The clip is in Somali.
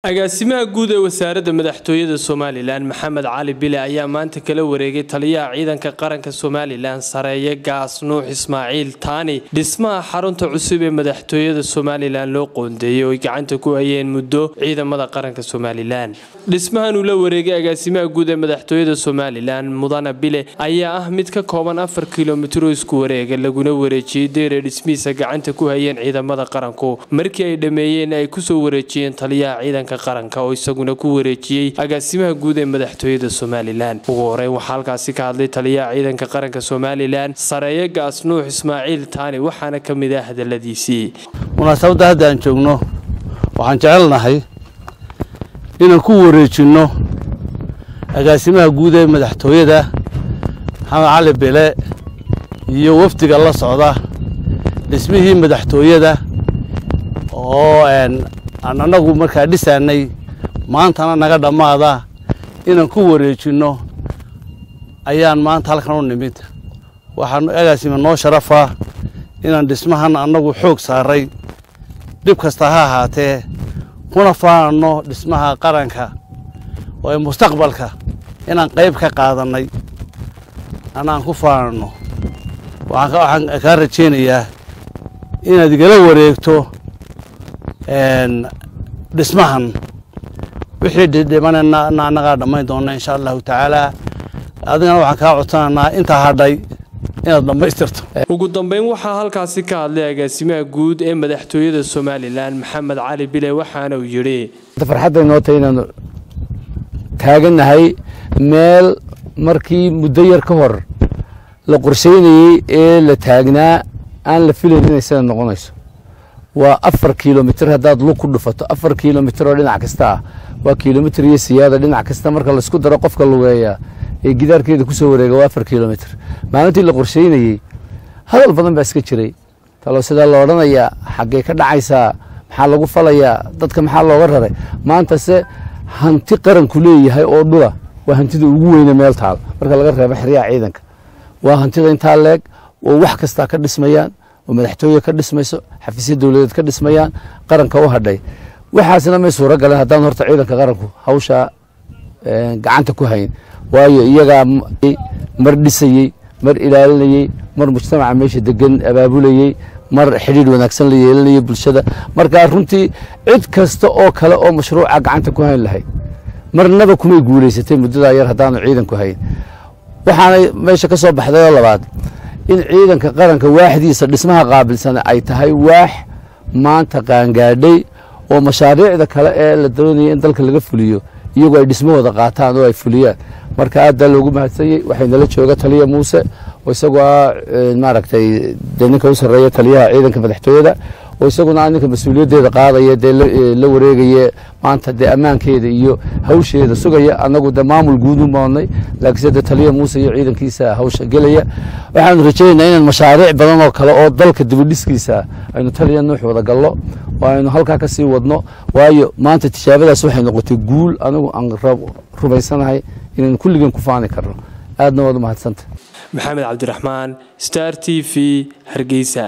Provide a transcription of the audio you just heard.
agaasimaha guud ee wasaaradda madaxtooyada somalilan maxamed cali bile ayaa maanta kala wareegay taliyaha ciidanka qaranka somalilan sareeye gaas nuux ismaaciil taani dhismaha xarunta cusub ee madaxtooyada somalilan loo qoondeeyey oo ay gacanta ku hayeen muddo ciidamada qaranka somalilan dhismahan uu la wareegay agaasimaha guud ee madaxtooyada somalilan mudane bile ayaa ah mid ka kooban afar kilomitro isku wareega laguna wareejiyey deere dhismihiisa gacanta ku hayeen ciidamada qaranku markii ay dhammeeyeen ay kusoo wareejiyeen taliyaha ciidanka qaranka oo isaguna ku wareejiyey agaasimaha guud ee madaxtooyada somalilan ugu horeyn waxaa halkaasi ka hadlay taliyaha ciidanka qaranka somalilan sareeye gaas nuux ismaaciil taani waxaana ka mid ah hadaladiisii munaasabadda hadda aan joogno waxaan jecelnahay inaan ku wareejinno agaasimaha guud ee madaxtooyada maxamed cali bile iyo wafdiga la socda dhismihii madaxtooyada oo aan annagu markaa dhisaanay maantana naga dhammaada inaan ku wareejinno ayaan maanta halkan u nimid waxaan agaasima noo sharafa inaan dhismahan annagu xoog saaray dhib kasta ha ahaatee kuna faananno dhismaha qaranka oo ee mustaqbalka inaan qayb ka qaadannay anaan ku faananno waxaan kaa rajaynayaa inaad igala wareegto dhismahan wixii dhidhimanayna annagaa dhammayn doonna insha allahu tacaala adigana waxaan kaa codsanaynaa intaa hadhay inaad dhammaystirto ugu dambeyn waxaa halkaasi ka hadlay agaasimaha guud ee madaxtooyada somalilan maxamed cali bile waxaana uu yidhi farxadday noo tahay inaanu taagannahay meel markii muddo yar ka hor la qorshaynayey ee la taagnaa aan la filayn inay sida noqonayso waa afar kilomitr haddaad lug ku dhufato afar kilomitr oo dhinac kasta ah waa kilomitr iyo siyaada dhinac kasta marka laisku daro qofka lugeeya ee gidaarkeeda kusoo wareega waa afar kilomitr maalintii la qorshaynayey hadal badan baa iska jiray talo sidaa la odhanayaa xaggee ka dhacaysaa maxaa lagu falayaa dadka maxaa looga raray maantase hanti qaranku leeyahay oo dhula waa hantida ugu weyne meel taal marka laga reebo xeryaha ciidanka waa hantida intaa leeg oo wax kastaa ka dhismayaan oo madaxtooye ka dhismayso xafiisya dowladeed ka dhismayaan qaranka u hadhay waxaasna may suuro galeen haddaan horta ciidanka qaranku hawshaa gacanta ku hayn waayo iyagaa mar dhisayey mar ilaalinayey mar mujtamaca meesha degan abaabulayey mar xidhiidh wanaagsan la yeelanayay bulshada markaa runtii cid kasta oo kale oo mashruuca gacanta ku hayn lahayd marnaba kumay guulaysatay muddadaa yar haddaanu ciidanku hayn waxaanay meesha ka soo baxday oo labaad in ciidanka qaranka waaxdiisa dhismaha qaabilsan ay tahay waax maanta qaangaadhay oo mashaariicda kale ee la doonaya in dalka laga fuliyo iyagoo ay dhismahooda qaataan oo ay fuliyaan marka aaddaa loogu mahadsanyey waxay nala jooga taliya muuse oo isagoo ah maaragtay dee ninka u sarreeya taliyaha ciidanka madaxtooyada oo isaguna ninka mas-uuliyaddeeda qaadaya dee la wareegaya maanta dee ammaankeeda iyo hawsheeda sugaya annagu dee maamul guud u moodnay laakiinse dee taliya muuse iyo ciidankiisa hawsha gelaya waxaanu rajaynaynaa inaan mashaariic badan oo kale oo dalka dibidhiskiisa aynu taliya nuux wada gallo oo aynu halkaa ka sii wadno waayo maanta tijaabadaas waxay noqotay guul anigu aan rumaysanahay inaynu kulligeen ku faani karno aadna waad u mahadsanta maxamed cabdiraxmaan star t v hargeysa